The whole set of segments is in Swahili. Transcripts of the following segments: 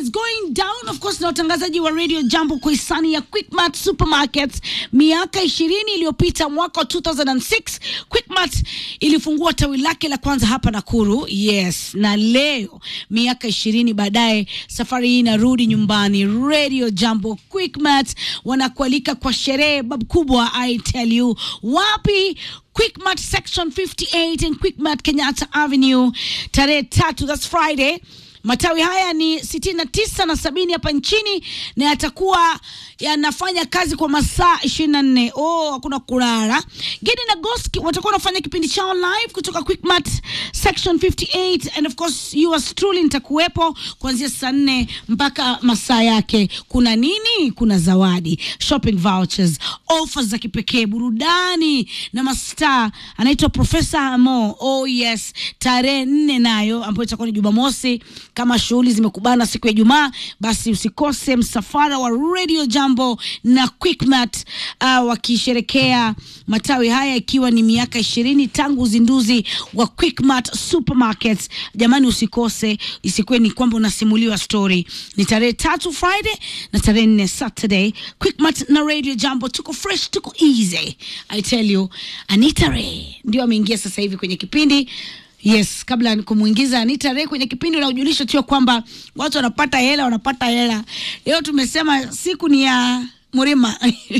is going down of course na watangazaji wa radio jambo kwa hisani ya quickmart supermarkets miaka ishirini iliyopita mwaka wa 2006 quickmart ilifungua tawi lake la kwanza hapa nakuru yes na leo miaka ishirini baadaye safari hii inarudi nyumbani radio jambo quickmart wanakualika kwa sherehe bab kubwa i tell you wapi quickmart section 58 and quickmart kenyatta avenue tarehe tatu that's friday matawi haya ni sitini na tisa na sabini hapa nchini na yatakuwa yanafanya kazi kwa masaa ishirini na nne oh, hakuna kulala gidi na goski watakuwa wanafanya kipindi chao live kutoka quickmart section 58 and of course yours truly nitakuwepo kuanzia saa nne mpaka masaa yake kuna nini kuna zawadi shopping vouchers offers za kipekee burudani na mastaa anaitwa profesa amo oh yes tarehe nne nayo ambayo itakuwa ni jumamosi kama shughuli zimekubana siku ya ijumaa basi usikose msafara wa radio jambo na quickmat uh, wakisherekea matawi haya ikiwa ni miaka ishirini tangu uzinduzi wa quickmat supermarkets jamani usikose isikuwe ni kwamba unasimuliwa story ni tarehe tatu friday na tarehe nne saturday quickmat na radio jambo tuko fresh tuko easy i tell you anita ray ndio ameingia sasa hivi kwenye kipindi yes kabla ya kumwingiza anita ray kwenye kipindi unaojulisha tu ya kwamba watu wanapata hela wanapata hela leo tumesema siku ni ya murima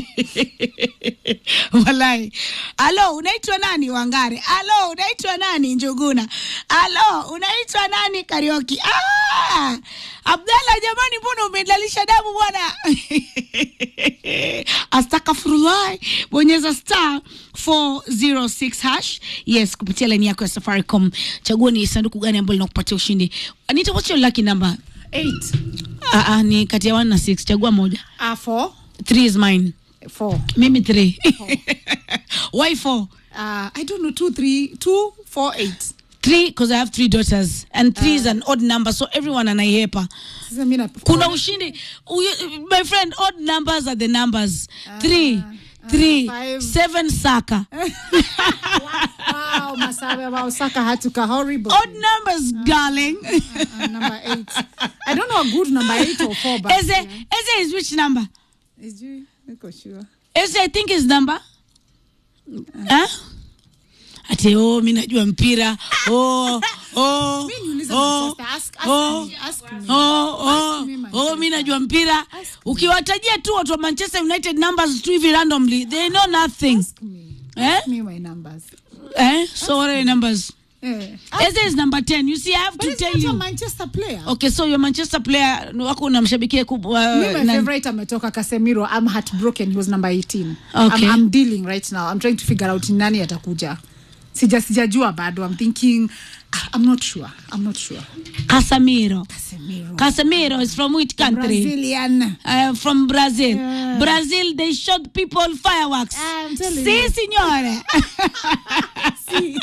walai alo unaitwa nani wangare alo unaitwa nani njuguna alo unaitwa nani karioki ah! abdalla jamani mbona umedalisha damu bwana astakafurulai bonyeza star 406 hash yes kupitia laini yako ya safaricom chagua ni sanduku gani ambalo linakupatia ushindi anita what's your lucky number Eight. uh, uh, ni kati ya 1 na 6 chagua moja Uh, four. 3 is mine Four. mimi 3 why 4 Uh, I don't know. Two, three, two, four, eight. three because i have three daughters and three is an odd number so everyone anaihepa Sasa mimi na- kuna ushindi uyu- my friend odd numbers are the numbers three three five. seven saka Wow, Masawe, wow, Saka had to ka horrible. odd numbers darling Uh, number eight. I don't know a good number eight or four, but eze eze is which number is you? Niko sure. eze i think is number huh? ati oh mi najua mpira oh oh Mimi niulize oh Manchester. Ask, ask oh me, ask me. oh oh Ask me, oh Manchester. mi najua mpira ukiwatajia tu watu wa manchester united numbers tu hivi randomly they know nothing Ask me. eh? Ask me my numbers. eh? so what are your numbers Eh. eze is number 10 you see i have But to he's tell not a you Manchester player. okay so your manchester player wako unamshabikia kubwa Me, my nani? favorite ametoka Casemiro. I'm heartbroken. He was number 18. Okay. I'm, I'm dealing right now. I'm trying to figure out ni nani atakuja. Sija sijajua bado. I'm thinking ah, I'm not sure. I'm not sure. casemiro Casemiro. casemiro is from which country Brazilian. uh, from Brazil. Yeah. Brazil, they shot people fireworks. I'm telling si, you. signore. See.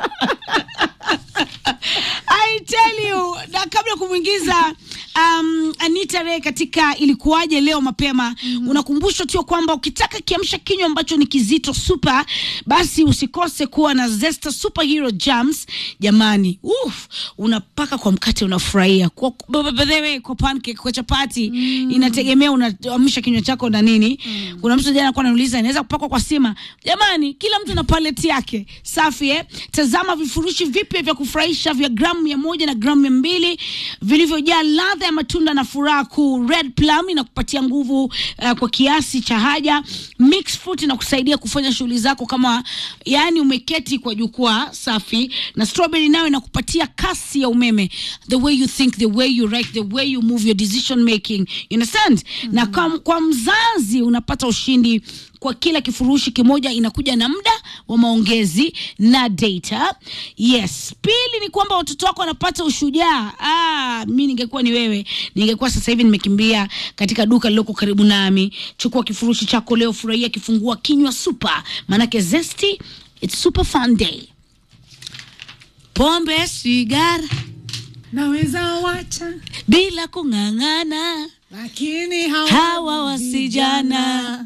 I tell you, na kabla ya kumwingiza um, Anita Ray katika ilikuwaje leo mapema mm-hmm. unakumbushwa tu ya kwamba ukitaka kiamsha kinywa ambacho ni kizito super, basi usikose kuwa na Zesta Superhero Jams. Jamani, uf, unapaka kwa mkate unafurahia, kwa by the way, kwa pancake, kwa chapati mm. inategemea unaamsha kinywa chako na nini mm. kuna mtu jana alikuwa ananiuliza inaweza kupakwa kwa sima. Jamani, kila mtu na paleti yake safi eh? Tazama vifurushi vipya vya kufurahisha vya gramu mia moja na gramu mia mbili vilivyojaa ladha ya matunda na furaha kuu. Red Plum inakupatia nguvu uh, kwa kiasi cha haja. Mixed fruit inakusaidia kufanya shughuli zako kama yani umeketi kwa jukwaa safi, na strawberry nayo inakupatia kasi ya umeme, the way you think, the way you write, the way you move your decision making, you understand? Mm -hmm. Na kwa, kwa mzazi unapata ushindi kwa kila kifurushi kimoja inakuja na muda wa maongezi na data. Yes, pili ni kwamba watoto wako wanapata ushujaa. Ah, mi ningekuwa ni wewe, ningekuwa sasa hivi nimekimbia katika duka lililoko karibu nami. Chukua kifurushi chako leo, furahia kifungua kinywa super, maanake zesti, it's super fun day. Pombe, sigara Naweza wacha bila kung'ang'ana, lakini hawa, hawa wasijana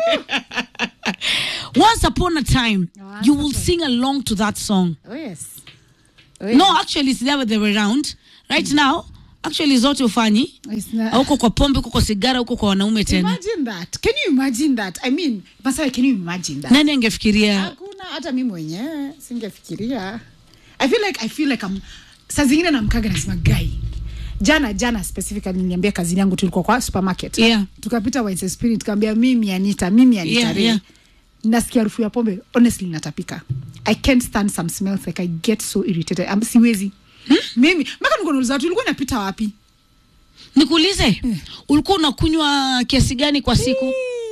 Once upon a time, Once you will upon- sing along to that song. Oh yes. Oh, No, yes. actually, it's the other way around. Right now, actually zote ufanyi It's not- auko kwa pombe uko kwa sigara uko kwa wanaume tena imagine that can you imagine that i mean masawe can you imagine that nani angefikiria hakuna hata mi mwenyewe singefikiria i feel like i feel like I'm, saa zingine namkaga nasema gai jana jana specifically niliambia kazini yangu tulikuwa kwa supermarket Yeah. tukapita Wines Spirit tukaambia mimi anita mimi anita Yeah, Ray. yeah. nasikia harufu ya pombe honestly natapika i can't stand some smells like i get so irritated um, siwezi mimi mpaka nikunauliza watu ulikuwa inapita wapi nikuulize ulikuwa unakunywa kiasi gani kwa siku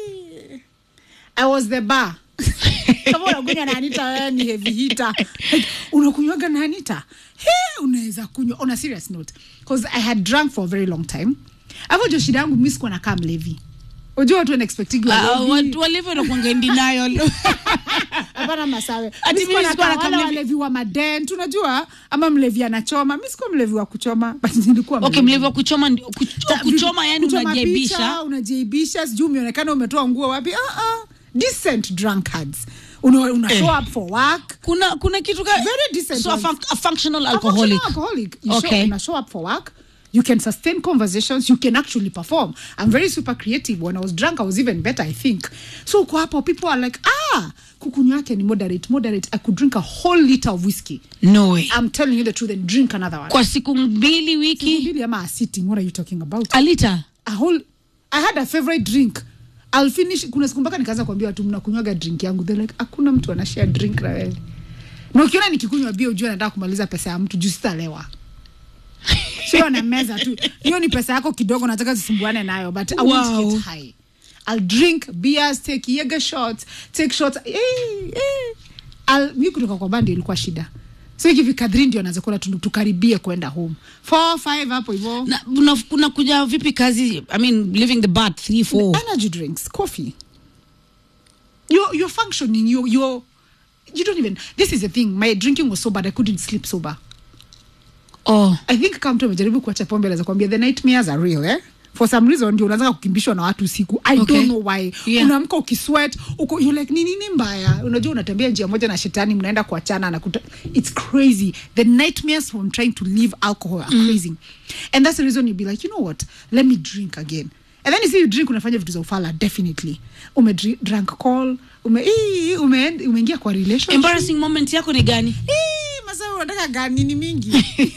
I was the bar. Kama unakunywa na Anita wewe ni heavy hitter. Like, unakunywaga na Anita? Hey, unaweza kunywa on a serious note because I had drunk for a very long time. Hapo ndio shida yangu mimi sikuwa nakaa mlevi. Unajua watu wana expecting Ah, walevi. watu walivyo nakuanga in denial Hapana masawe. Ati Mimi sikuwa mimi sikuwa nakaa nakaa wale mlevi. walevi wa madent, unajua ama mlevi anachoma. Mimi sikuwa mlevi wa kuchoma, but nilikuwa okay mlevi. mlevi wa kuchoma ndi- kuch- kuchoma yani Kuchoma unajaibisha picha, unajaibisha sijui umeonekana umetoa nguo wapi ah, ah. decent drunkards una, una Eh. show up for work kuna kuna kitu ka Very decent so a, ones. fun, a functional A alcoholic functional alcoholic you Okay. show, una show up for work you can sustain conversations you can actually perform i'm very super creative when i was drunk i was even better i think so uko hapo people are like ah kukunywa yake ni moderate moderate i could drink a whole liter of whiskey no way i'm telling you the truth and drink another one kwa siku mbili Siku wiki mbili ama a sitting what are you talking about alita a whole i had a favorite drink I'll finish kuna siku mpaka nikaanza kuambia watu mnakunywaga drink yangu they're like hakuna mtu anashare drink na wewe na ukiona nikikunywa bia ujue nataka kumaliza pesa ya mtu juu sitalewa sio na meza tu hiyo ni pesa yako kidogo nataka zisumbuane nayo but i won't Wow. get high i'll drink beers take Jaeger shots take shots eh, eh. I'll, mi kutoka kwa bandi ilikuwa shida so ikifika three ndio naanza kuona tu- tukaribie kwenda home four five hapo hivyo na una- unakuja vipi kazi i mean living the bad 3 4 energy drinks, coffee. You're you're functioning. You you're you don't even. This is the thing. My drinking was so bad I couldn't sleep sober. oh I think kama mtu amejaribu kuacha pombe anaweza kuambia the nightmares are real eh? For some reason ndio unaanza kukimbishwa na watu usiku. I Okay. don't know why. Yeah. Unaamka ukisweat, uko you're like nini nini mbaya. Unajua unatembea njia moja na shetani mnaenda kuachana na kuta, it's crazy. The nightmares from trying to leave alcohol are crazy. And that's the reason you'll be like, you know what? Let me drink again. And then you see you drink unafanya vitu za ufala definitely. Ume dri- drunk call, ume ii, ume umeingia kwa relationship. embarrassing moment yako ni gani Ii, Masa unataka gani ni mingi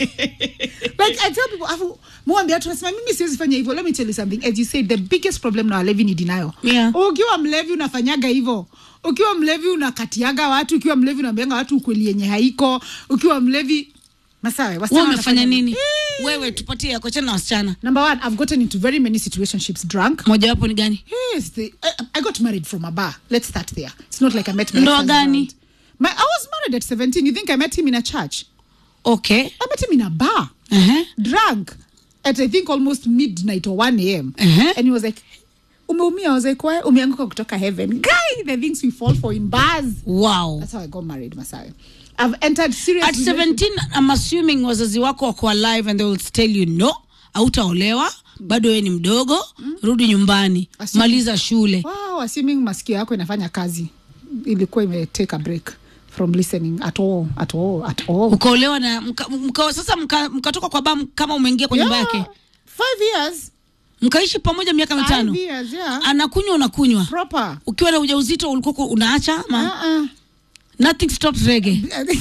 like i tell people afu mwambie watu nasema mimi siwezi fanya hivyo let me tell you something as you said the biggest problem na walevi ni denial Yeah. ukiwa mlevi unafanyaga hivyo ukiwa mlevi unakatiaga watu ukiwa mlevi unaambianga watu ukweli yenye haiko ukiwa mlevi masawe wewe wasichana umefanya wanafanya- nini Ii. wewe tupatie yako chana na wasichana number one i've gotten into very many situationships drunk mojawapo ni gani Yes, the, I, I got married from a bar. Let's start there. It's not like I met my Ndoa ex-husband. gani? My, I was married at 17. You think I met him in a church? okay I met him in a bar. uh-huh. drunk at I think almost midnight or 1 a.m. Uh-huh. And he was like, umeumia. I was like, why? Umeanguka kutoka heaven. Guy, the things we fall for in bars. wow That's how I got married, Masai. I've entered serious at relationship- 17 i'm assuming wazazi wako wako alive and they will tell you no hautaolewa bado wewe ni mdogo rudi nyumbani Assuming- maliza shule Wow, assuming masikio yako inafanya kazi. Ilikuwa ime take a break from listening at all, at all, at all. ukaolewa na mka, mka, sasa mka- mkatoka kwa bam kama umeingia kwa nyumba yake Five years. mkaishi pamoja miaka mitano Five years, yeah. anakunywa unakunywa Proper. ukiwa na ujauzito ulikuwa unaacha ma Uh-uh. nothing stops reggae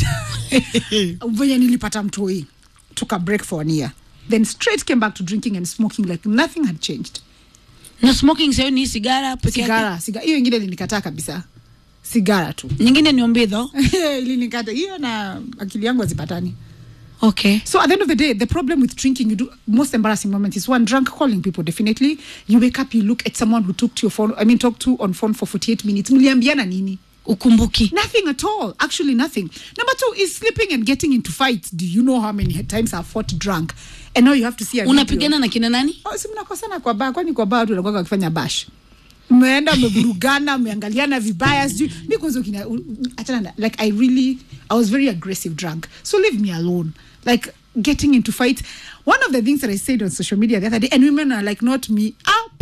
venye nilipata mtoi took a break for an year then straight came back to drinking and smoking like nothing had changed na smoking sayo ni sigara peke yake sigara siga hiyo ingine ilinikataa kabisa sigara tu nyingine ni ombidho ilinikata hiyo na akili yangu hazipatani okay so at the end of the day the problem with drinking you do most embarrassing moment is one drunk calling people definitely you wake up you look at someone who took to your phone i mean talk to on phone for 48 minutes mliambiana nini ukumbuki Nothing at all. Actually, nothing. Number two is sleeping and getting into fights. Do you know how many times I've fought drunk? And now you have to see a video. unapigana na kina nani Oh, si mnakosana kwa baa kwani kwa baa watu wanakuwa wakifanya bash mmeenda mmevurugana mmeangaliana vibaya sijui mi kwanza ukina- u- u- achana na like i really i was very aggressive drunk so leave me alone like getting into fights one of the things that i said on social media the other day and women are like not me ah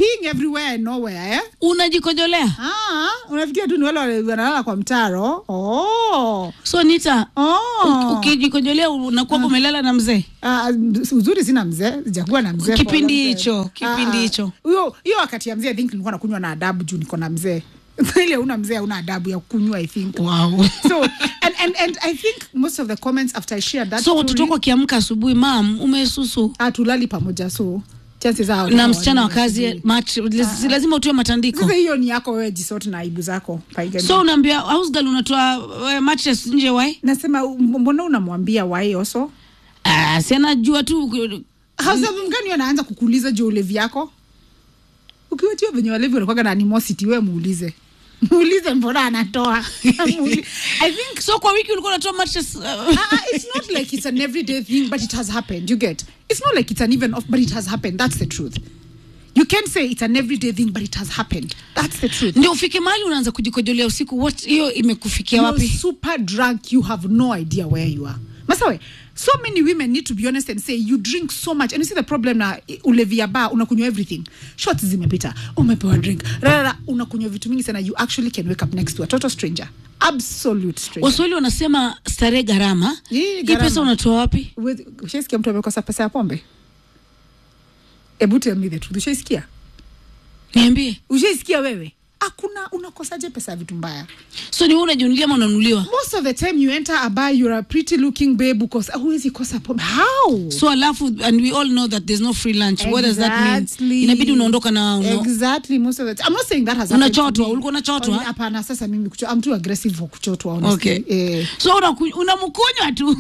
peeing everywhere and nowhere eh? unajikojolea ah, unafikia tu ni wale wale wanalala kwa mtaro oh. so nita Oh. ukijikojolea unakuwa umelala na mzee Ah, uzuri sina mzee sijakuwa na mzee Kipindi for a long time. hicho, kipindi Ah, ah. hicho. hiyo hiyo wakati ya mzee i think nilikuwa nakunywa na adabu juu niko na mzee ile una mzee una adabu ya kunywa i think wow. so and, and, and i think most of the comments after i shared that so story, watoto wako wakiamka asubuhi mam umesusu ah, tulali pamoja so chances are na msichana wa watakuwa kazi wanasubiri. mat, si lazima utoe matandiko sasa hiyo ni yako wewe jisoti na aibu zako Paigani. so unaambia house girl unatoa uh, mattress nje wai nasema m- mbona unamwambia wai oso ah, si anajua tu hasabu mgani anaanza kukuuliza juu ulevi yako ukiwetiwa venye walevi wanakwaga na animosity we muulize muulize mbona anatoa Muuli- i think so kwa wiki ulikuwa unatoa mattress uh, Ah, ah, it's not like it's an everyday thing, but it has happened. You get? It's not like it's an even off, but it has happened. That's the truth. You can say it's an everyday thing, but it has happened. That's the truth. ndio ufike mahali unaanza kujikojolea usiku what hiyo imekufikia You're wapi super drunk. You have no idea where you are. Masawe, so many women need to be honest and say you drink so much. And you see the problem na ulevia bar, unakunywa everything. Shots zimepita, umepewa drink. Rara, unakunywa vitu mingi sana. You actually can wake up next to a total stranger. Absolute stranger. waswahili wanasema starehe gharama Hii hii gharama. pesa unatoa wapi Uwezi- ushaisikia mtu amekosa pesa ya pombe ebu tell me the truth ushaisikia niambie ushaisikia wewe hakuna unakosaje pesa ya vitu mbaya so ni wewe unajiunulia ama unanunuliwa most of the time you enter a bar you're a pretty looking babe ukosa huwezi kosa pombe how so alafu and we all know that there's no free lunch what does that mean Exactly. inabidi unaondoka na uno, exactly most of the time. I'm not saying that has happened to Unachotwa, me. ulikuwa unachotwa? Oh, hapana sasa mimi kucho, I'm too aggressive for kuchotwa honestly okay eh, so unaku- unamkunywa tu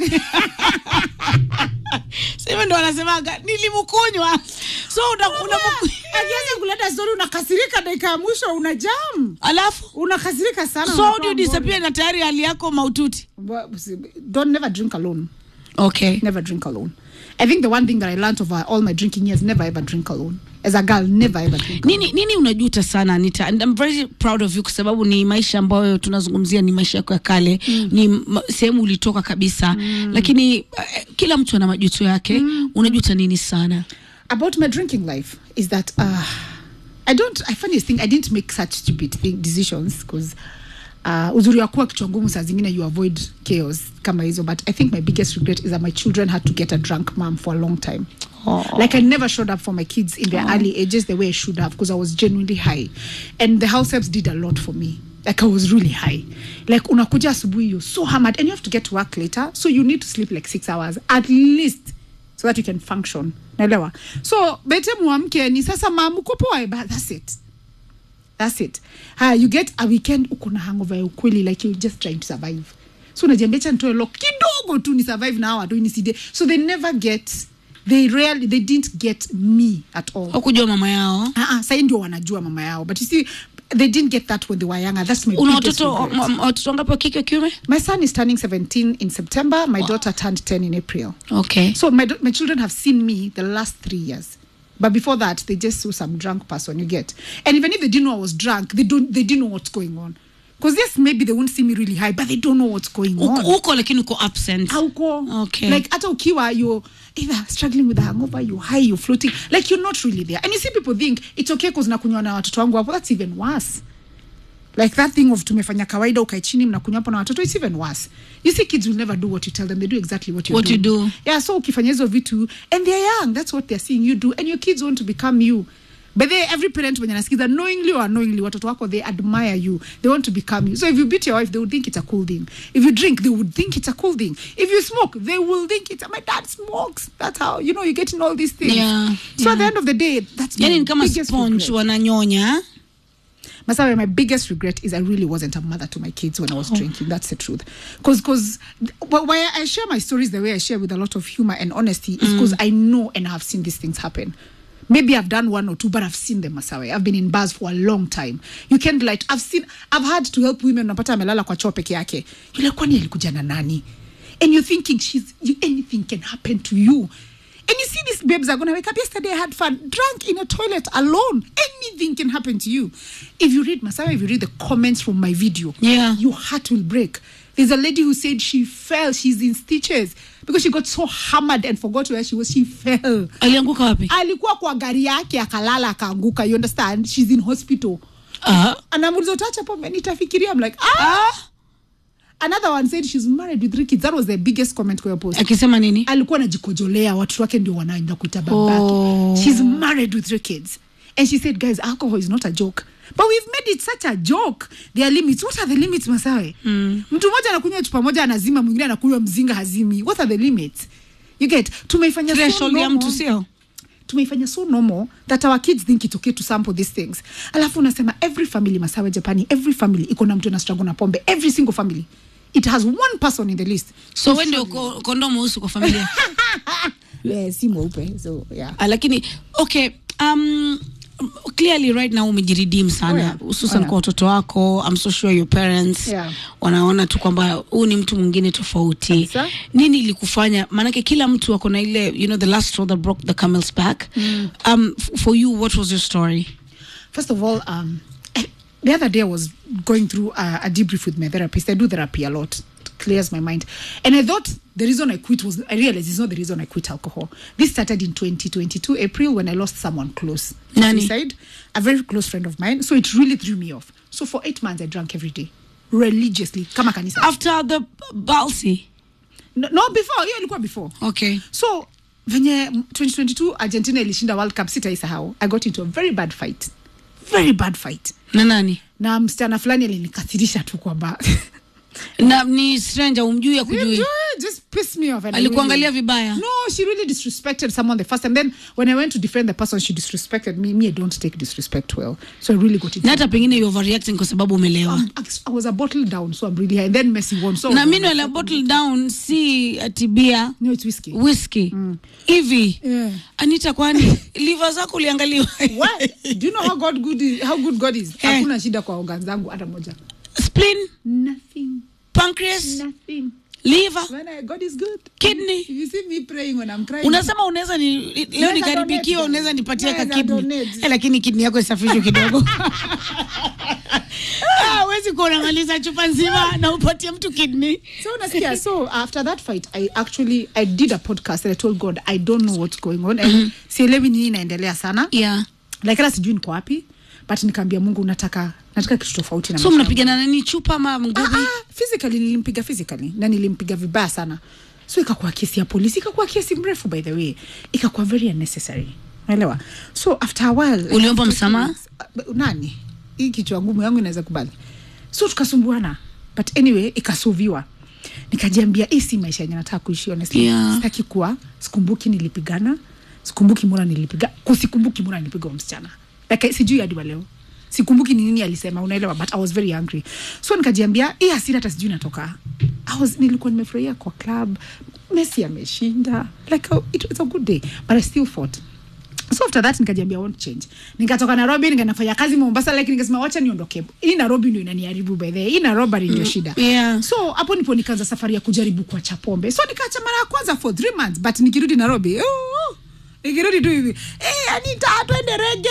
sema ndo wanasemaga nilimkunywa so una- unamuku- akianza kuleta story unakasirika dakika ya mwisho una jam alafu unakasirika sana so how unakuwa do you mboni. disappear na tayari hali yako maututi But, don't never drink alone okay never drink alone. I think the one thing that I learned over all my drinking years, never ever drink alone. As a girl, never ever drink alone. nini nini unajuta sana Anita and I'm very proud of you kwa sababu ni maisha ambayo tunazungumzia ni maisha yako ya kale mm. ni ma- sehemu ulitoka kabisa mm. lakini uh, kila mtu ana majuto yake mm. unajuta nini sana About my drinking life is that uh, I don't, I funniest thing, I didn't make such stupid thing, decisions because uh, uzuri wa kuwa kichwa ngumu saa zingine you avoid chaos kama hizo but i think my biggest regret is that my children had to get a drunk mom for a long time like i never showed up for my kids in their early ages the way i should have because i was genuinely high and the house helps did a lot for me like i was really high like unakuja asubuhi you're so hammered and you have to get to work later so you need to sleep like six hours at least so that you can function naelewa so bete muamke ni sasa maamuko poa but that's it that's it haya you get a weekend uko na hangover ya ukweli like you just trying to survive so unajiambia cha nitoe lock kidogo tu ni survive na hawa tu niside so they never get they rarely they didn't get me at all wakujua mama yao uh-uh, sai ndio wanajua mama yao but you see they didn't get that when they were younger that's my una biggest watoto regret. m- watoto wangapi wa kike wa kiume my son is turning 17 in september my daughter turned 10 in april okay So my, my children have seen me the last three years. But before that, they just saw some drunk person you get. And even if they didn't know I was drunk, they don't they didn't know what's going on. Because yes, maybe they won't see me really high, but they don't know what's going uko, on. uko lakini uko absent Hauko. Okay. Like hata ukiwa you're either struggling with a hangover, you're high, you're floating, like you're not really there. And you see people think it's okay because nakunywa na watoto wangu hapo. That's even worse. Like that thing of tumefanya kawaida ukae chini mnakunywa hapo na watoto it's even worse. You see kids will never do what you tell them. They do exactly what you What do. you do. Yeah, so ukifanya hizo vitu and they're young, that's what they're seeing you do and your kids want to become you. But they, every parent when anasikiza knowingly or unknowingly watoto wako they admire you. They want to become you. So if you beat your wife, they would think it's a cool thing. If you drink, they would think it's a cool thing. If you smoke, they will think it's my dad smokes. That's how you know you get in all these things. Yeah, So at the yeah. end of the day, that's yani my ni kama biggest sponge regret. wananyonya Masawe, my biggest regret is I really wasn't a mother to my kids when I was drinking. That's the truth. Because because why I share my stories the way I share with a lot of humor and honesty is because I know and have seen these things happen. Maybe I've done one or two, but I've seen them, Masawe. I've been in bars for a long time. You can't like I've seen I've had to help women napata amelala kwa choo peke yake. Yule kwani alikuja na nani? And you're thinking she's you, anything can happen to you. And you see these babes are gonna wake up. Yesterday I had fun, drunk in a toilet alone. Anything can happen to you. If you read Masawa, if you read the comments from my video, Yeah. your heart will break. there's a lady who said she fell she's in stitches because she got so hammered and forgot where she was she fell alianguka wapi alikuwa kwa gari yake akalala akaanguka you understand she's in hospital Ah. anamuliza utaacha pombe nitafikiria i'm like ah. Ah. another one said she's married with three kids that was the biggest comment kwa your post akisema nini alikuwa anajikojolea watoto wake ndio wanaenda kuita babake Oh. she's married with three kids and she said guys alcohol is not a joke but we've made it such a joke there are limits what are the limits masawe mm. mtu mmoja anakunywa chupa moja anazima mwingine anakunywa mzinga hazimi what are the limits you get tumeifanya so threshold ya mtu normal sio tumeifanya so normal that our kids think it's okay to sample these things alafu unasema every family masawe japani every family iko na mtu ana struggle na pombe every single family it has one person in the list so we ndio ko- kondoo mweusi kwa familia yeah, si mweupe so yeah Ah, lakini okay um, clearly right now umejiredeem Oh, sana yeah. hususan Oh, yeah. kwa watoto wako I'm so sure your parents Yeah. wanaona tu kwamba huu ni mtu mwingine tofauti Kabisa. nini ilikufanya maanake kila mtu ako na ile you know the last straw that broke the camel's back um, f- for you what was your story First of all, um, the other day I was going through a, a debrief with my therapist. I do therapy a lot. It clears my mind. And I thought the reason I quit was, I realized it's not the reason I quit alcohol. This started in 2022, April, when I lost someone close. to Nani? Suicide, a very close friend of mine. So it really threw me off. So for eight months, I drank every day, religiously. Kama kanisa. after the balsi No, no, before. hiyo ilikuwa before. okay so venye 2022 argentina ilishinda world cup sitaisahau i got into a very bad fight very bad fight na nani na msichana fulani alinikathirisha tu kwamba na ni stranger umjui akujui just pissed me off and I alikuangalia really, vibaya no she really disrespected someone the first time then when i went to defend the person she disrespected me me i don't take disrespect well so i really got into na hata pengine you overreacting kwa sababu umelewa um, i was a bottle down so i'm really high and then messi won so na meanwhile a bottle down si atibia no it's whiskey whisky hivi Yeah. anita kwani liver zako uliangaliwa Why? do you know how god good is, how good god is Eh. hakuna shida kwa organs zangu hata moja spleen nothing pancreas nothing liver when I, god is good kidney if you see me praying when i'm crying unasema unaweza ni leo Naweza nikaribikiwa donate, unaweza nipatia ka naweza kidney donate. eh, lakini kidney yako isafishwe kidogo Ah, huwezi kuwa unamaliza chupa nzima na upatie mtu kidney so unasikia so after that fight i actually i did a podcast and i told god i don't know what's going on and sielewi nini inaendelea sana yeah like hata sijui niko wapi but nikaambia mungu nataka nataka kitu tofauti na so maisha yangu. mnapigana nani chupa ama Ah, ngumi ah, physically nilimpiga physically na nilimpiga vibaya sana so ikakuwa kesi ya polisi ikakuwa kesi mrefu by the way ikakuwa very unnecessary naelewa so after a while Uliomba after msamaha? two weeks, uh, nani hii kichwa ngumu yangu inaweza kubali so tukasumbuana but anyway ikasuviwa nikajiambia hii si maisha yenye nataka kuishi honestly Yeah. sitaki kuwa sikumbuki nilipigana sikumbuki mbona nilipiga kusikumbuki mbona nilipiga huyo msichana like, sijui hadi wa leo sikumbuki ni nini alisema unaelewa but i was very angry so nikajiambia hii hasira hata sijui natoka I was, nilikuwa nimefurahia kwa club messi ameshinda like oh, it was a good day but i still fought so after that nikajiambia I won't change nikatoka nairobi nikanafanya kazi mombasa like nikasema wacha niondoke hii nairobi ndio inaniharibu by the way. hii nairobi ndio shida yeah. so hapo ndipo nikaanza safari ya kujaribu kuacha pombe so nikaacha mara ya kwanza for three months but nikirudi nairobi uh, nikirudi tu hivi hey, anita twende rege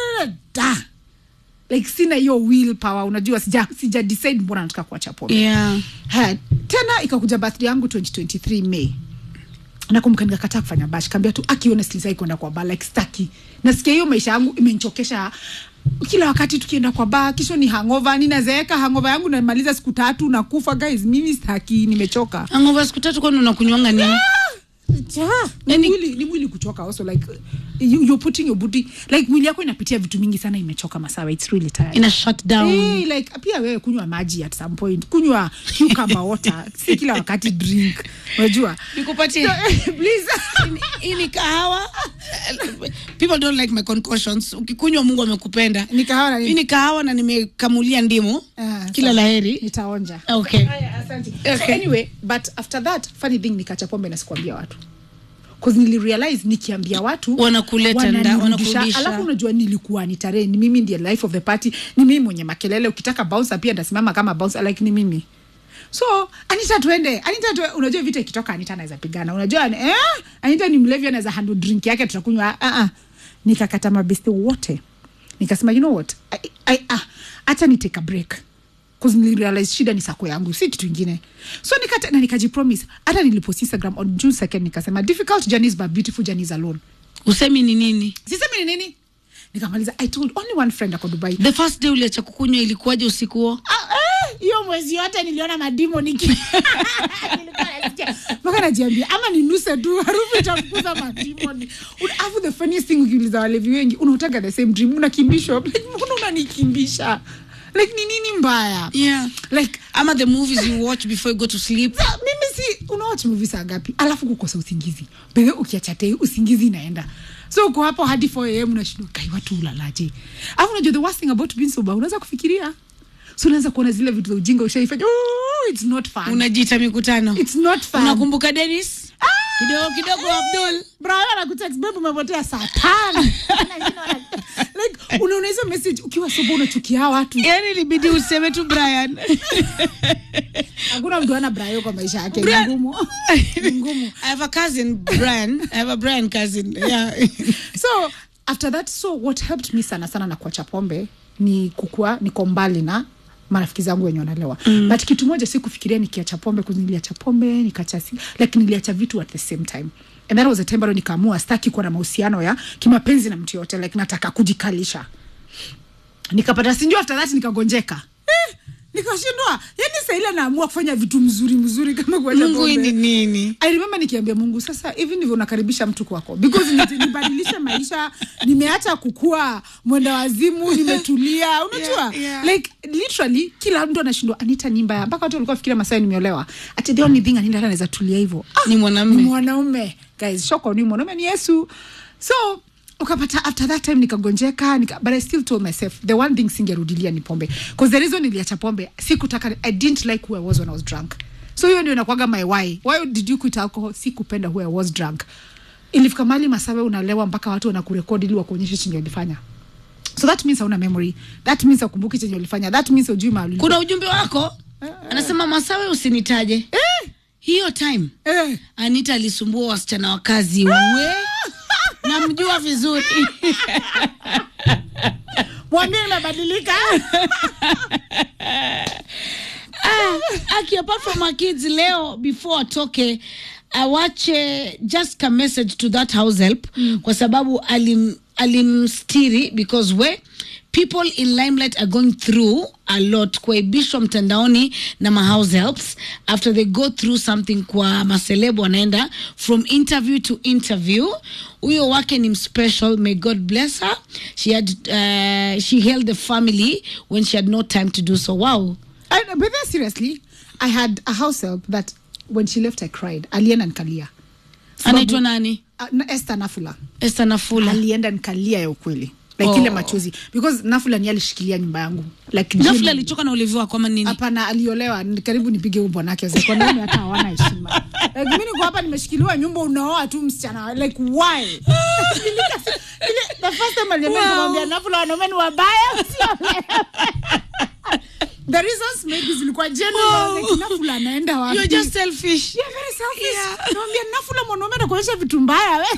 da like sina hiyo will power unajua sija, sija decide mbona nataka kuacha pombe yeah. Ha, tena ikakuja birthday yangu 2023 may nakumbuka nikakataa kufanya bash kaambia tu aki honestly sai kwenda kwa ba like staki nasikia hiyo maisha yangu imenichokesha kila wakati tukienda kwa ba kisho ni hangover ninazeeka hangover yangu namaliza siku tatu nakufa guys mimi staki nimechoka angova siku tatu kwani unakunywanga nini Yeah, ni Yani- mwili ni mwili kuchoka also like you, you're putting your body like mwili yako inapitia vitu mingi sana imechoka masawa it's really tired ina shut down Hey, like pia wewe kunywa maji at some point kunywa cucumber water si kila wakati drink unajua nikupatie please hii ni kahawa people don't like my concussions ukikunywa mungu amekupenda ni kahawa na hii nini? ni kahawa na nimekamulia ndimu Ah, kila sawa. laheri nitaonja okay Haya, asante. So Okay. anyway but after that funny thing nikacha pombe na sikuambia watu cause nilirealize nikiambia watu Wanakuleta nda- wananirudisha. wanakurudisha. alafu unajua nilikuwa ni tarehe ni mimi ndiye life of the party ni mimi mwenye makelele ukitaka bouncer pia ndasimama kama bouncer like ni mimi so anita tuende anita tuwe, unajua vita ikitoka anita anaweza pigana unajua eh? anita ni mlevi anaweza handle drink yake tutakunywa uh -uh. nikakata mabesti wote nikasema you know what I, I, ah, acha ni take a break 'Cause nilirealize shida ni sako yangu si kitu ingine so nikata na nikajipromise hata nilipost instagram on june 2nd nikasema difficult journeys but beautiful journeys alone usemi ni nini sisemi ni nini nikamaliza i told only one friend ako dubai the first day uliacha kukunywa ilikuwaje usiku huo Ah, eh, hiyo mwezi yote niliona madimo niki Nilikuwa nasikia. mpaka najiambia ama ninuse tu harufu itafukuza madimoni afu the funniest thing ukiuliza walevi wengi unautaka the same dream unakimbishwa like mbona unanikimbisha like ni nini mbaya yeah. like ama the movies you watch before you go to sleep sa- mimi si unawatch movie saa ngapi alafu kukosa usingizi bedhe ukiachate usingizi inaenda so uko hapo hadi 4 am unashindwa kai watu ulalaje alafu unajua the worst thing about being sober unaweza kufikiria so unaanza kuona zile vitu za ujinga ushaifanya oh, it's not fun unajiita mikutano it's not fun unakumbuka denis kidogo kidogo abdul Brian anakutext babe umepotea saa tano like unaona hizo message ukiwa sober unachukia watu yani ilibidi useme tu brian hakuna mtu ana Brian kwa maisha yake ni Brian- ngumu ni ngumu i have a cousin brian i have a brian cousin yeah. so after that so what helped me sana sana na kuacha pombe ni kukua niko mbali na marafiki zangu wenye wanalewa mm. but kitu moja si kufikiria nikiacha pombe kuzi niliacha pombe nikacha si like niliacha vitu at the same time and that was a time bado nikaamua staki kuwa na mahusiano ya kimapenzi na mtu yote like nataka kujikalisha nikapata sinjo after that nikagonjeka eh, nikashindwa yani saile naamua kufanya vitu mzuri mzuri kama kuacha mungu hii pombe ni nini I remember nikiambia Mungu sasa hivi ndivyo unakaribisha mtu kwako because ni- nibadilishe maisha, nimeacha kukua mwenda wazimu, nimetulia, unajua Yeah, yeah. like literally kila mtu anashindwa Anita ni mbaya, mpaka watu walikuwa fikiria Masai nimeolewa, ati the only thing Anita hata anaweza tulia hivyo ah, Ni mwanamume. ni mwanaume guys, shoko ni mwanaume ni Yesu so ukapata after that time nikagonjeka nika, but I still told myself the one thing singerudilia ni pombe because the reason niliacha pombe sikutaka I didn't like who I was when I was drunk so hiyo ndio inakwaga my why why did you quit alcohol sikupenda who I was drunk ilifika mali masawe unalewa mpaka watu wanakurekodi ili wakuonyeshe chenye ulifanya so that means hauna memory that means akumbuki chenye ulifanya that means ujui mahali ulikuwa. kuna ujumbe wako anasema masawe usinitaje eh, hiyo time eh. anita alisumbua wasichana wa kazi we namjua vizuri mwambie nimebadilika aki apart from our kids leo before atoke awache just a message to that house help mm. kwa sababu alim alimstiri because we people in limelight are going through a lot kuaibishwa mtandaoni na ma house helps after they go through something kwa maselebo wanaenda from interview to interview huyo wake ni mspecial may god bless her she had uh, she held the family when she had no time to do so wow I, but then seriously I had a house help that when she left I cried alienda nikalia anaitwa nani uh, na Esther Nafula Esther Nafula. alienda nikalia ya ukweli like Oh. ile machozi because Nafula ni alishikilia nyumba yangu like Nafula genuinely. alichoka na ulevi wako ama nini? hapana aliolewa ni karibu nipige huyu bwanake wazee wanaume hata hawana heshima like mimi niko hapa nimeshikiliwa nyumba unaoa tu msichana like why Nilikasi- ile the first time aliambia Wow. nikamwambia Nafula wanaume ni wabaya usiolewe." the reasons maybe zilikuwa genuine Wow. like Nafula anaenda wapi You're just selfish. Yeah, very selfish. Yeah. Naambia Nafula mwanaume anakuonyesha vitu mbaya we.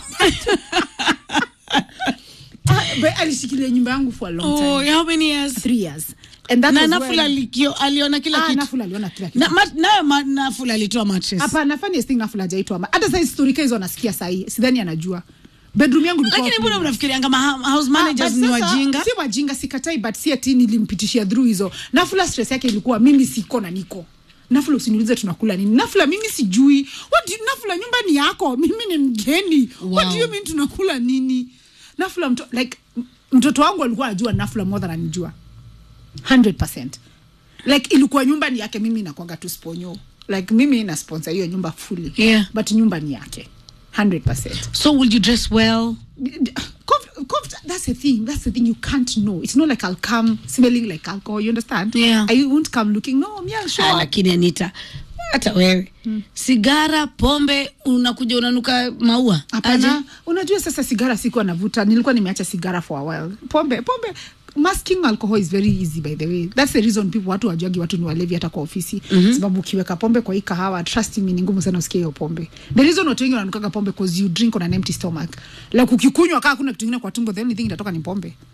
Ah, but alishikilia nyumba yangu for a long Oh, time. how many years? Three years. And that Na was Nafula when- alikio, aliona kila Ah, kitu. Nafula aliona kila kitu. Na, ma, nayo ma, Nafula alitoa mattress. hapana funniest thing nafula hajaitwa ma- hata saa storika hizo anasikia sahii sidhani anajua bedroom yangu ilikuwa Lakini off mbona limits. mnafikiria kama ha- house managers Ah, ni but sasa, wajinga? si wajinga sikatai but si ati nilimpitishia through hizo nafula stress yake ilikuwa mimi siko na niko nafula usiniulize tunakula nini nafula mimi sijui What do you, nafula nyumba ni yako mimi ni mgeni what Wow. do you mean tunakula nini nafula mto, like m- mtoto wangu alikuwa anajua nafula more than anijua 100% like ilikuwa nyumba ni yake mimi nakwanga tu sponyo like mimi na sponsor hiyo nyumba fully Yeah. but nyumba ni yake 100% So will you dress well? Conf- conf- that's the thing. That's the thing. You can't know. It's not like I'll come smelling like alcohol. You understand? Yeah. I won't come looking. No, me, I'll show Ah, up. lakini Anita hata wewe sigara pombe unakuja unanuka maua Aje? Hapana, unajua sasa sigara sikuwa navuta. Nilikuwa nimeacha sigara for a while. Pombe, pombe masking alcohol is very easy by the way. That's the reason people watu wajuagi watu ni walevi hata kwa ofisi. Mm-hmm. Sababu ukiweka pombe kwa hii kahawa, trust me ni ngumu sana usikie hiyo pombe. The reason watu wengi wananukaga pombe because you drink on an empty stomach. Like ukikunywa kaa kuna kitu kingine kwa tumbo, the only thing itatoka ni pombe.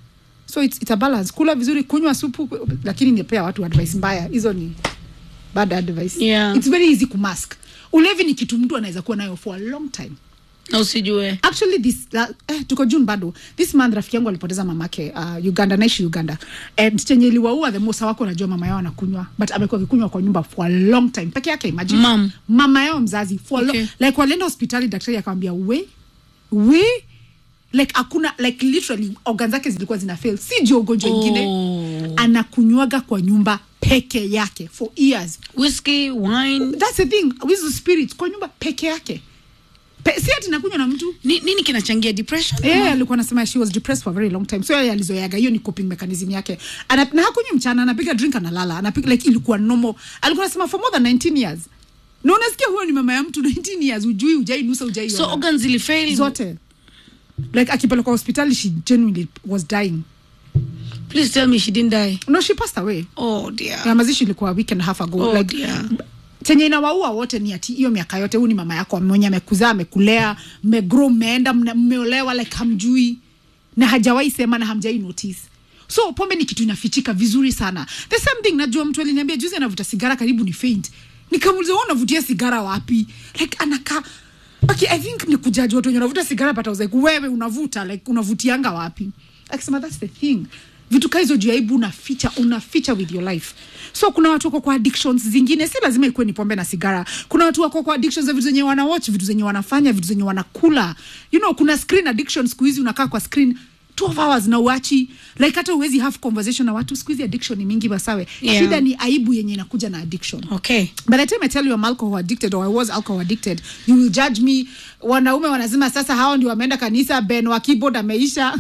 so it's, it's a balance kula vizuri kunywa supu lakini nipea watu advice mbaya hizo ni bad advice Yeah. it's very easy kumask ulevi ni kitu mtu anaweza kuwa nayo for a long time na usijue actually this uh, eh, tuko june bado this month rafiki yangu alipoteza mamake uh, uganda naishi uganda and chenye iliwaua the most wako anajua mama yao anakunywa but amekuwa akikunywa kwa nyumba for a long time peke yake imagine Mom. mama yao mzazi for Okay. okay. like walienda hospitali daktari akamwambia we we like hakuna like literally organ zake zilikuwa zina fail si juu ya ugonjwa ingine Oh. anakunywaga kwa nyumba peke yake for years whisky wine that's the thing wizo spirit kwa nyumba peke yake Pe, si ati nakunywa na mtu Ni, nini kinachangia depression yeah, alikuwa anasema she was depressed for a very long time so yeye alizoeaga hiyo ni coping mechanism yake Ana, na hakunywi mchana anapiga drink analala anapiga like ilikuwa normal alikuwa anasema for more than 19 years na unasikia huyo ni mama ya mtu 19 years ujui ujai nusa ujai so ona. organs zilifail zote like akipelekwa hospitali she genuinely was dying please tell me she didn't die no she passed away oh dear na mazishi ilikuwa a week and a half ago Oh, like, dear. chenye inawaua wote ni ati hiyo miaka yote huu ni mama yako mwenye amekuzaa amekulea mmegro mmeenda mna- mmeolewa like hamjui na hajawahi sema na hamjai notice so pombe ni kitu inafichika vizuri sana the same thing najua mtu aliniambia juzi anavuta sigara karibu ni faint nikamuliza wewe unavutia sigara wapi like anakaa okay, i think ni kujaji watu wenye unavuta sigara but I was like wewe unavuta like unavutianga wapi akisema that's the thing vitu kaa hizo juu ya aibu unaficha unaficha with your life so kuna watu wako kwa addictions zingine si lazima ikuwe ni pombe na sigara kuna watu wako kwa addictions za vitu zenye wana watch vitu zenye wanafanya vitu zenye wanakula you know kuna screen addiction siku hizi unakaa kwa screen 12 hours na uachi like hata uwezi have conversation na watu siku hizi addiction ni mingi basawe Yeah. shida ni aibu yenye inakuja na addiction okay by the time I tell you I'm alcohol addicted or I was alcohol addicted, you will judge me. Wanaume wanasema sasa hao ndio wameenda kanisa, Ben wa keyboard ameisha.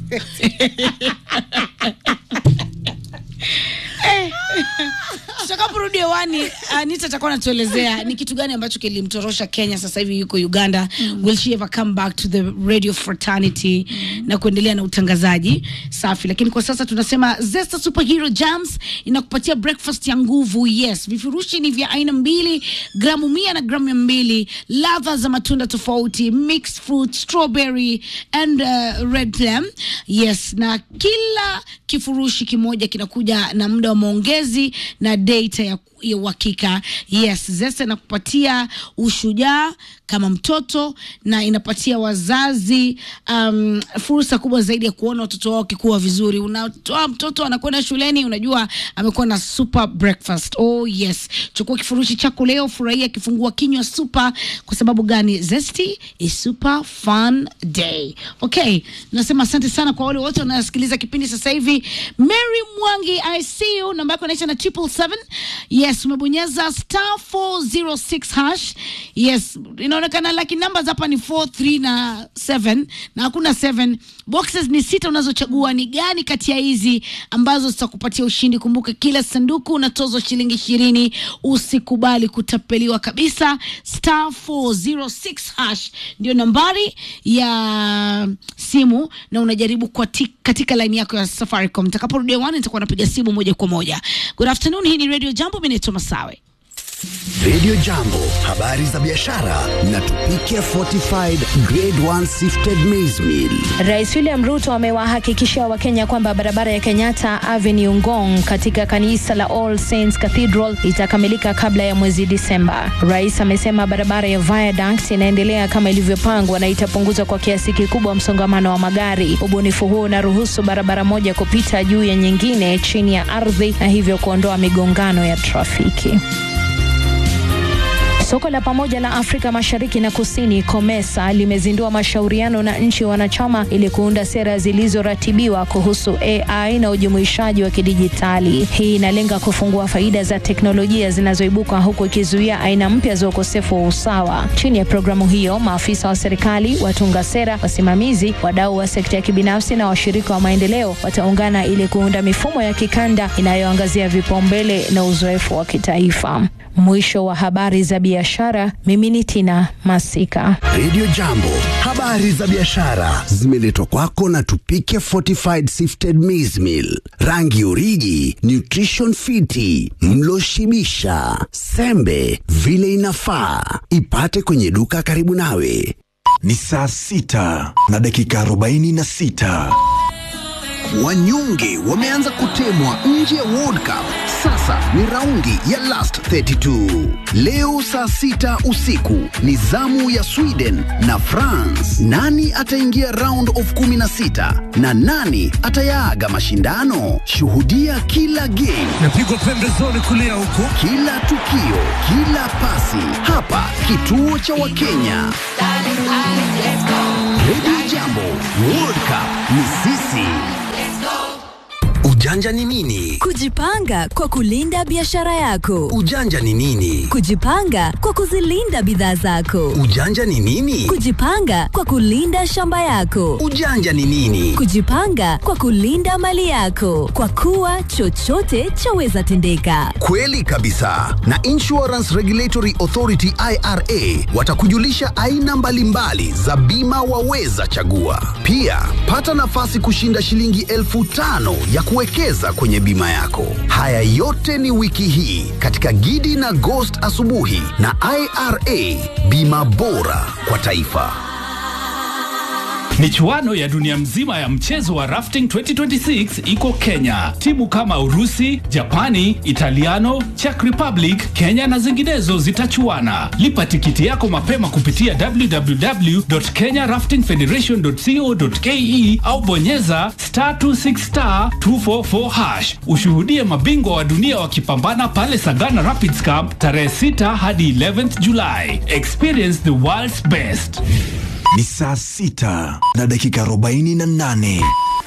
tutakaporudi hewani anita atakuwa anatuelezea ni kitu gani ambacho kilimtorosha kenya sasa hivi yuko uganda mm. will she ever come back to the radio fraternity mm. na kuendelea na utangazaji safi lakini kwa sasa tunasema zesta superhero jams inakupatia breakfast ya nguvu yes vifurushi ni vya aina mbili gramu mia na gramu mia mbili ladha za matunda tofauti mixed fruit strawberry and uh, red plum yes na kila kifurushi kimoja kinakuja na muda wa maongezi na data ya ya uhakika yes zesta inakupatia ushujaa kama mtoto na inapatia wazazi um, fursa kubwa zaidi ya kuona watoto wao wakikuwa vizuri unatoa mtoto anakwenda shuleni unajua amekuwa na super breakfast oh yes chukua kifurushi chako leo furahia kifungua kinywa super kwa sababu gani zesti is super fun day okay nasema asante sana kwa wale wote wanasikiliza kipindi sasa hivi mary mwangi i see you namba yako inaisha na triple seven yes umebonyeza star 406 hash yes inaonekana laki numbers hapa ni 4 3 na 7 na hakuna 7 boxes ni sita unazochagua ni gani kati ya hizi ambazo zitakupatia ushindi kumbuka kila sanduku unatozwa shilingi ishirini usikubali kutapeliwa kabisa star 406 hash ndio nambari ya simu na unajaribu kwati, katika laini yako ya safaricom takaporudia wani nitakuwa napiga simu moja kwa moja good afternoon hii ni radio jambo mi naitwa masawe Radio Jambo, habari za biashara na tupike fortified grade 1 sifted maize meal. Rais William Ruto amewahakikishia Wakenya kwamba barabara ya Kenyatta Avenue Ngong katika kanisa la All Saints Cathedral itakamilika kabla ya mwezi Disemba. Rais amesema barabara ya Viaduct inaendelea kama ilivyopangwa na itapunguza kwa kiasi kikubwa msongamano wa magari. Ubunifu huo unaruhusu barabara moja kupita juu ya nyingine chini ya ardhi na hivyo kuondoa migongano ya trafiki. Soko la pamoja la Afrika Mashariki na Kusini COMESA limezindua mashauriano na nchi wanachama ili kuunda sera zilizoratibiwa kuhusu AI na ujumuishaji wa kidijitali. Hii inalenga kufungua faida za teknolojia zinazoibuka huku ikizuia aina mpya za ukosefu wa usawa. Chini ya programu hiyo, maafisa wa serikali, watunga sera, wasimamizi, wadau wa sekta ya kibinafsi na washirika wa maendeleo wataungana ili kuunda mifumo ya kikanda inayoangazia vipaumbele na uzoefu wa kitaifa. Mwisho wa habari za biashara. Mimi ni Tina Masika. Radio Jambo, habari za biashara zimeletwa kwako na tupike fortified sifted maize meal, rangi uriji, nutrition fiti, mlo shibisha, sembe vile inafaa. Ipate kwenye duka karibu nawe. Ni saa sita na dakika arobaini na sita. Wanyonge wameanza kutemwa nje ya World Cup. Sasa ni raundi ya last 32. Leo saa sita usiku ni zamu ya Sweden na France. Nani ataingia round of 16 na nani atayaaga mashindano? Shuhudia kila game, napigwa pembezoni kulia huko kila tukio, kila pasi hapa kituo cha Wakenya. Radio Jambo, World Cup ni sisi. Ujanja ni nini? Kujipanga kwa kulinda biashara yako. Ujanja ni nini? Kujipanga kwa kuzilinda bidhaa zako. Ujanja ni nini? Kujipanga kwa kulinda shamba yako. Ujanja ni nini? Kujipanga kwa kulinda mali yako, kwa kuwa chochote chaweza tendeka. Kweli kabisa. Na Insurance Regulatory Authority IRA watakujulisha aina mbalimbali za bima waweza chagua. Pia pata nafasi kushinda shilingi elfu tano ya kuwekeza kwenye bima yako. Haya yote ni wiki hii katika Gidi na Ghost asubuhi na IRA, bima bora kwa taifa. Michuano ya dunia mzima ya mchezo wa rafting 2026 iko Kenya. Timu kama Urusi, Japani, Italiano, Czech Republic, Kenya na zinginezo zitachuana. Lipa tikiti yako mapema kupitia www.kenyaraftingfederation.co.ke au bonyeza star 26 star 244 hash. Ushuhudie mabingwa wa dunia wakipambana pale Sagana Rapids Camp tarehe 6 hadi 11th July. Experience the world's best. ni saa sita na dakika arobaini na nane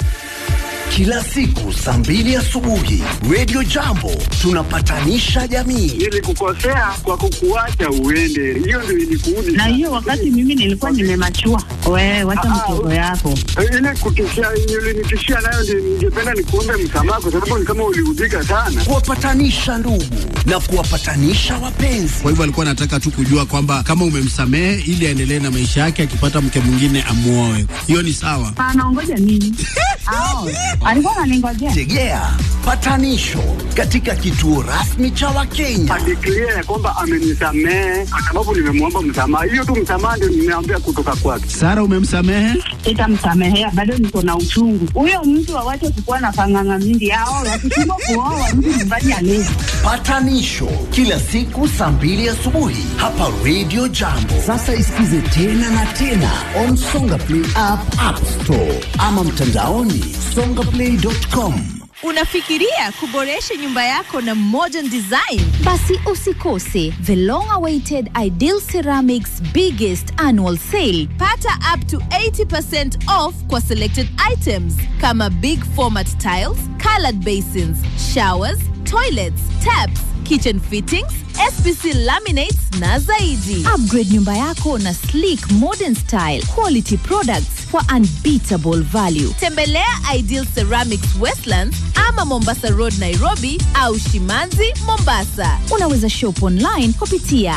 Kila siku saa mbili asubuhi Radio Jambo tunapatanisha jamii. Nilikukosea kwa kukuacha uende, hiyo ndio ilikuudi. na hiyo wakati mimi nilikuwa nimemachua. Wewe wacha mtoto yako. ile kutishia ulinitishia nayo, ndio ningependa nikuombe msamaha, kwa sababu ni kama uliudhika sana. Kuwapatanisha ndugu na kuwapatanisha wapenzi. Kwa hivyo alikuwa anataka tu kujua kwamba kama umemsamehe ili aendelee na maisha yake, akipata mke mwingine amuoe. Hiyo ni sawa. Anaongoja nini? Ao, alikuwa ananingojea. Tegea patanisho katika kituo rasmi cha Wakenya. Adeklia ya kwamba amenisamehe kwa sababu nimemwomba msamaha. Hiyo tu msamaha ndio nimeambia kutoka kwake. Sara, umemsamehe? Sitamsamehea, bado niko na uchungu. Huyo mtu awache kukuwa na panganga mingi. Ao, wakishindwa kuoa mtu nyumbani alezi. Patanisho kila siku saa mbili asubuhi hapa Radio Jambo. Sasa isikize tena na tena on Songa Play app, App Store ama mtandaoni songaplay.com. Unafikiria kuboresha nyumba yako na modern design? Basi usikose the long awaited Ideal Ceramics biggest annual sale. Pata up to 80% off kwa selected items kama big format tiles, colored basins, showers, toilets, taps, kitchen fittings, SPC laminates na zaidi. Upgrade nyumba yako na sleek modern style quality products for unbeatable value. Tembelea Ideal Ceramics Westlands ama Mombasa Road Nairobi au Shimanzi Mombasa. Unaweza shop online kupitia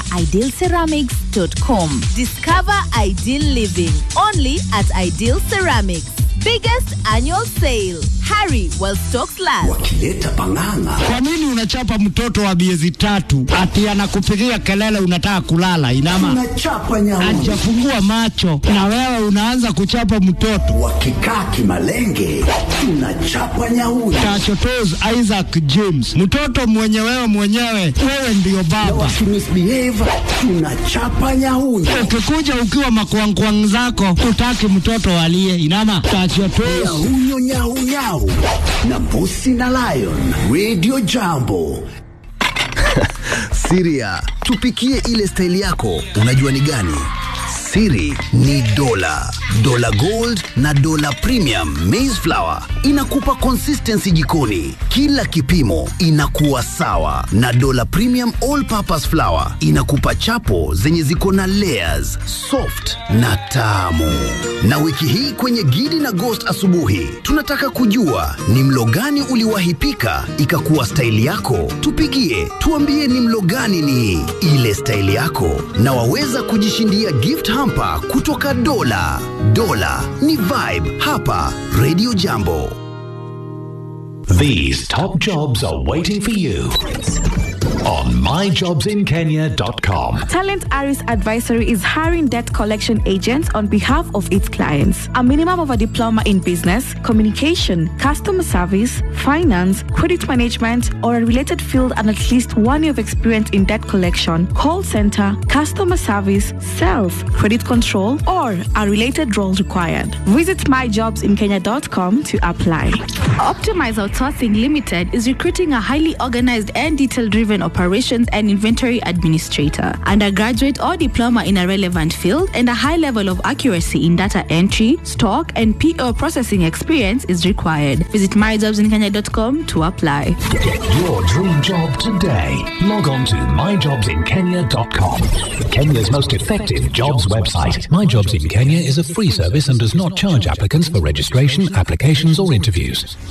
idealceramics.com. Discover ideal living only at Ideal Ceramics. Biggest annual sale. Hurry while stocks last. Wakileta pang'ang'a Kwa nini unachapa mtoto wa miezi tatu ati anakupigia kelele unataka kulala? Inama tunachapa nyauni. hajafungua macho na wewe unaanza kuchapa mtoto. Wakikaa kimalenge tunachapa nyauni. Tachotos Isaac James, mtoto mwenye wewe mwenyewe, wewe ndiyo Na baba. wakimisbehave tunachapa nyauni. Ukikuja ukiwa makwangkwang zako, utaki mtoto alie. Inama tachotos Nyahunyo nyau nyau na mbusi na lion. Radio Jambo. Siria, tupikie ile staili yako. Unajua ni gani? Siri ni dola, dola gold na dola premium maize flour inakupa consistency jikoni, kila kipimo inakuwa sawa, na dola premium all purpose flour inakupa chapo zenye ziko na layers, soft na tamu. Na wiki hii kwenye Gidi na Ghost asubuhi, tunataka kujua ni mlo gani uliwahi pika ikakuwa staili yako. Tupigie tuambie ni mlo gani ni ile staili yako, na waweza kujishindia gift hamper kutoka Dola. Dola ni vibe hapa Radio Jambo. These top jobs are waiting for you on myjobsinkenya.com. Talent Aris Advisory is hiring debt collection agents on behalf of its clients. A minimum of a diploma in business, communication, customer service, finance, credit management, or a related field and at least one year of experience in debt collection, call center, customer service, sales, credit control, or a related role required. Visit myjobsinkenya.com to apply. Optimize Outsourcing Limited is recruiting a highly organized and detail driven operations and inventory administrator, undergraduate or diploma in a relevant field, and a high level of accuracy in data entry, stock, and PO processing experience is required. Visit myjobsinkenya.com to apply. Get your dream job today. Log on to myjobsinkenya.com. Kenya's most effective jobs website. My Jobs in Kenya is a free service and does not charge applicants for registration, applications, or interviews.